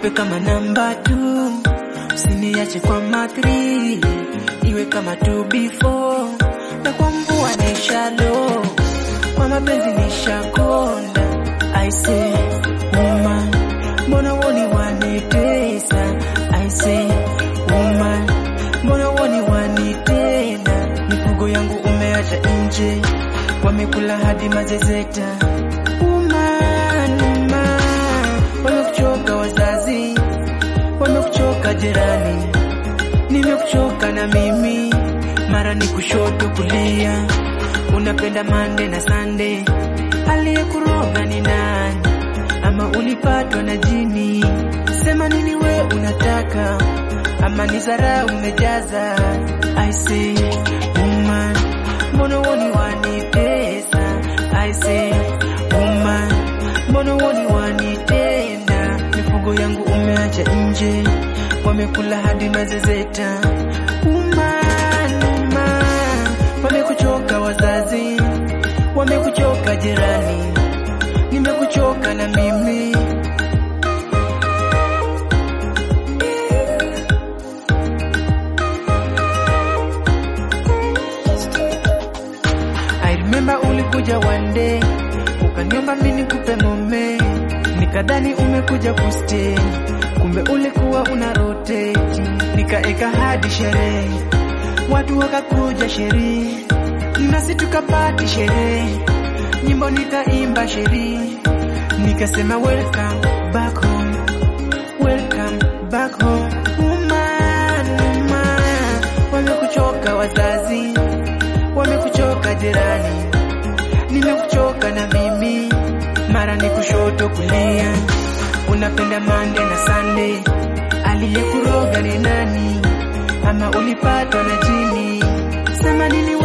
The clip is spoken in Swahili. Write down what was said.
nipe kama namba tu, usiniache kwa matri, iwe kama tu before, na kwa mvua ni shallow, kwa mapenzi ni shakonda. I say woman, mbona woni wanitesa? I say woman, mbona woni wanitenda? Mifugo yangu umeacha nje, wamekula hadi mazezeta. Woman, woman, wamekuchoka wazazi, wamekuchoka jirani, nimekuchoka na mimi, mara ni kushoto kulia, unapenda mande na sande, aliyekuroga ni nani? Ama ulipatwa na jini? Sema nini we unataka, ama ni zara umejaza? I say woman, mbona woni wanitesa? I say woman, mbona woni wanitenda? Mifugo yangu umeacha nje, wamekula hadi mazezeta. Woman, woman, wamekuchoka wazazi, wamekuchoka jirani, nimekuchoka na mimi. I remember ulikuja one day ukaniomba mimi nikupe mume, nikadhani umekuja kustay, kumbe ulikuwa una rotate. Nikaeka hadi sherehe, watu wakakuja sherehe, nasi tukapati sherehe, nyimbo nikaimba sherehe, nikasema welcome back home, welcome back home. Woman, woman, wamekuchoka wazazi wamekuchoka jirani, nimekuchoka na mimi, mara ni kushoto kulia, unapenda mande na sande, aliyekuroga ni nani? Ama ulipatwa na jini? Sema nini